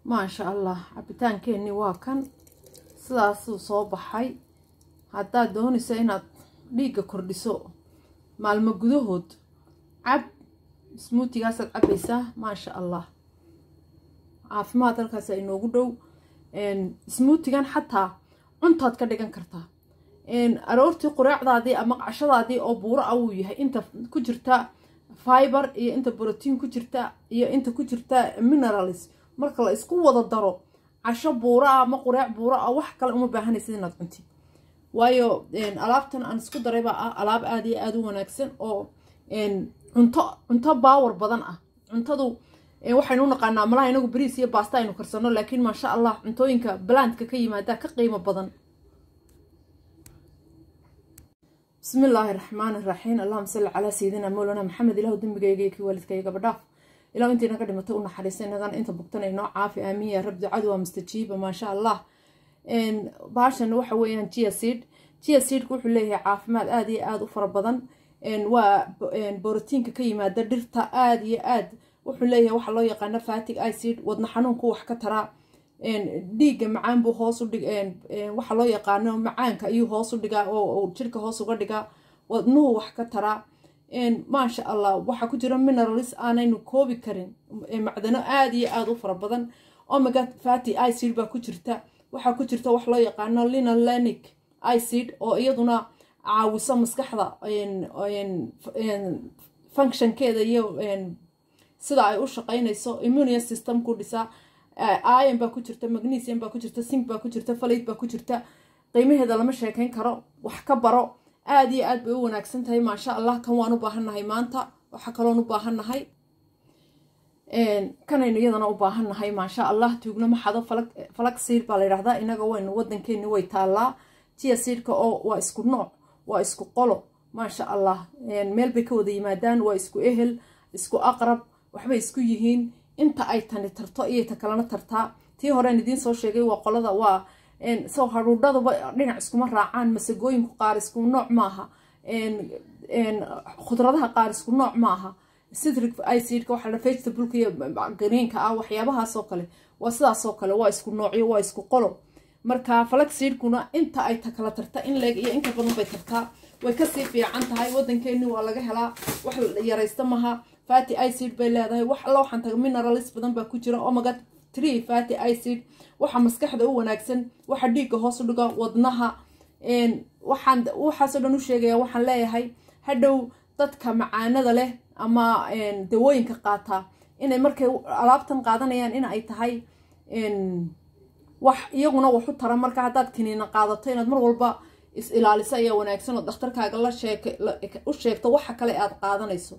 maasha allah cabitaankeenni waa kan sidaasuu soo baxay haddaad doonayso inaad dhiigga kordhiso maalmo gudahood cab smuutigaasaad cabaysaa maasha allah caafimaad halkaas inoogu dhow smuutigan xataa cuntaad ka dhigan kartaa aroortii qureecdaadii ama qacshadaadii oo buuro ah wuu yahay inta ku jirta fiber iyo inta brotiin ku jirta iyo inta ku jirta minerals marka la isku wada daro casho buuro ah ama qureec buuro ah wax kale uma baahanaysid inaad cuntid waayo alaabtan aan isku daray baa ah alaab aada iyo aada u wanaagsan oo cunto cunto baawar badan ah cuntadu waxaynu u naqaanaa malaha inagu bariis iyo baasta aynu karsano laakiin maasha allah cuntooyinka balandka ka yimaada ka qiimo badan bismi illaahi raxmaani raxiim allahuma salli calaa sayidina mowlana maxamed ilahu dembigayga iyo kii waalidkayga badhaaf ilahu intii naga dhimatay u naxariista inagana inta bugtana inoo caafi aamiin ya rab ducadu waa mustajiiba maasha allah baashan waxa weeyaan gia seed gia seedka wuxuu leeyahay caafimaad aada iyo aada u fara badan waa borotiinka ka yimaada dhirta aada iyo aad wuxuu leeyahay waxa loo yaqaano fatig icid wadna xanuunku wax ka taraa dhiigga macaan buu hoos u dhig waxa loo yaqaano macaanka ayuu hoos u dhigaa oo jirka hoos uga dhigaa wadnuhu wax ka taraa maasha allah waxaa ku jira mineralis aanaynu koobi karin macdano aada iyo aada u fara badan omega fati icid baa ku jirta waxaa ku jirta wax loo yaqaano linolenic icid oo iyaduna caawiso maskaxda functionkeeda iyo sida ay u shaqaynayso immunia system ku dhisaa iron baa ku jirta magnesium baa ku jirta sink baa ku jirta falid baa ku jirta qiimaheeda lama sheekayn karo wax ka baro aada iyo aad bay u wanaagsan tahay maasha allah kan waan u baahannahay maanta waxaa kaloon u baahannahay kanaynu iyadana u baahannahay maasha allah tuugno maxado falag siir baa la yidhahdaa inaga waynu wadankeeni way taallaa jiya siirka oo waa isku nooc waa isku qolo maasha allah meel bay ka wada yimaadaan waa isku ehel isku aqrab waxbay isku yihiin inta ay tani tarto iyay ta kalena tartaa tii horean idiin soo sheegay waa qolada waa soo haruudhaduba dhinac iskuma raacaan masagooyinku qaar isku nooc maaha khudradaha qaar isku nooc maaha citric icidka waxaa la vegetableka iyo greenka ah waxyaabahaasoo kale waa sidaasoo kale waa isku noocyo waa isku qolo marka falaxseedkuna inta ay ta kala tarta in leeg iyo inka badan bay tartaa way kasii fiican tahay wadankeeni waa laga helaa wax yaraysta maha fati icid bay leedahay wax alla waxaan taga mineralis badan baa ku jira omega tree fati icid waxa maskaxda u wanaagsan waxa dhiigga hoos u dhiga wadnaha waxaan waxaasoo dhan u sheegaya waxaan leeyahay hadhow dadka macaanada leh ama dawooyinka qaataa inay markay alaabtan qaadanayaan in ay tahay wax iyaguna waxu tara marka haddaad kiniina qaadato inaad mar walba is ilaaliso ayaa wanaagsan oo dhakhtarkaaga la sheek u sheegto waxa kale aad qaadanayso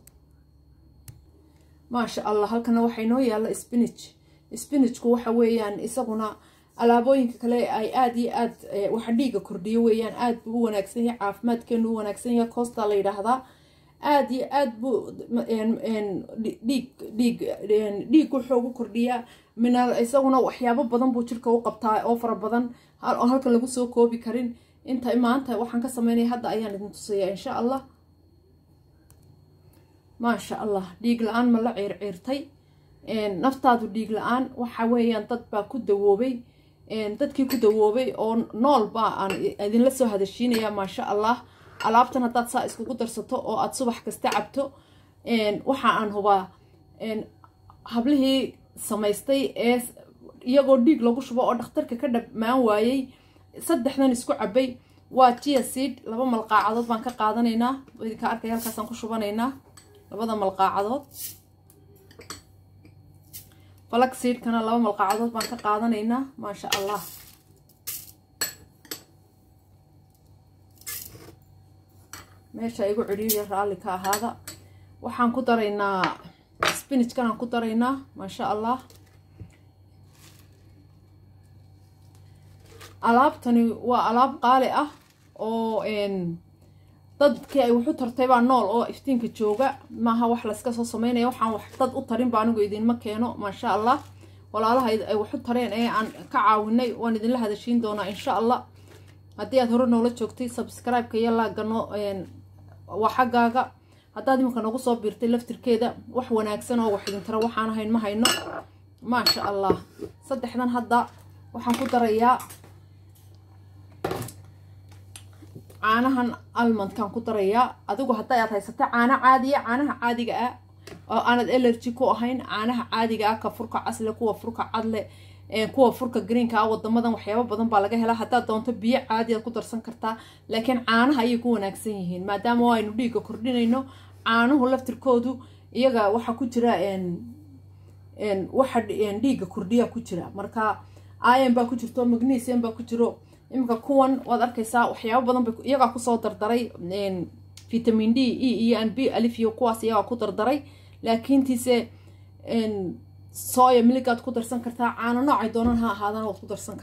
maasha allah halkana waxaa inoo yaalla spinach spinachku waxa weeyaan isaguna alaabooyinka kale ay aada iyo aad waxa dhiigga kordhiyo weeyaan aada buu u wanaagsan yahay caafimaadkeenu u wanaagsan yahay costa la yidhaahdaa aada iyo aad buu dhiig dhiig dhiig wuxuu ugu kordhiyaa minal isaguna waxyaabo badan buu jirka u qabtaa oo fara badan oo halkan lagu soo koobi karin inta maanta waxaan ka sameynaya hadda ayaan idin tusayaa insha allah maasha allah dhiig la-aan ma la ciirciirtay naftaadu dhiig la-aan waxa weeyaan dad baa ku dawoobay dadkii ku dawoobay oo nool baa aan idinla soo hadashiinaya maasha allah alaabtan haddaad saa iskugu darsato oo aada subax kasta cabto waxa aan hubaa hablihii samaystay ee iyagoo dhiig lagu shubo oo dhakhtarka ka dhammaan waayey saddexdan isku cabay waa gia seed laba malqaacadood baan ka qaadanaynaa idinka arkay halkaasaan ku shubanaynaa labada malqaacadood falag seedkana laba malqaacadood baan ka qaadanaynaa maasha allah meesha igu cidhiiriya raalli ka ahaada waxaan ku daraynaa spinachkanaan ku daraynaa maasha allah alaabtani waa alaab qaali ah oo dadkii ay waxu tartay baa nool oo iftiinka jooga maaha wax layska soo sameynaya waxaan wax dad u tarin ba anigu idinma keeno maasha allah walaalaha ay waxu tareen ee aan ka caawinay waan idinla hadashiin doonaa insha allah haddii aad hore noola joogtay subscribe-ka iyo laagano waa xaggaaga haddaad iminka nagu soo biirtay laftirkeeda wax wanaagsan oo wax idin tara waxaan ahayn ma hayno maasha allah saddexdan hadda waxaan ku darayaa caanahan almondkaan ku darayaa adigu hadda aad haysata caano caadiya caanaha caadiga ah oo aanad allergy ku ahayn caanaha caadiga ah ka furka casle kuwa furka cadle kuwa furka greenka ah wadamadan waxyaabo badan baa laga helaa haddaad doonto biyo caadi aad ku darsan kartaa laakiin caanaha ayay ku wanaagsan yihiin maadaama aynu dhiigga kordhinayno caanuhu laftirkoodu iyaga waxaa ku jira waxa dhiigga kordhiya ku jira marka iron baa ku jirto magnesium baa ku jiro iminka kuwan waad arkaysaa waxyaabo badan bay iyagaa kusoo dardaray vitamin d e iyo an b alif iyo kuwaas iyagaa ku dardaray laakiintiise soya miligaad ku darsan kartaa caano noocay doonaan ha ahaadana waad ku darsan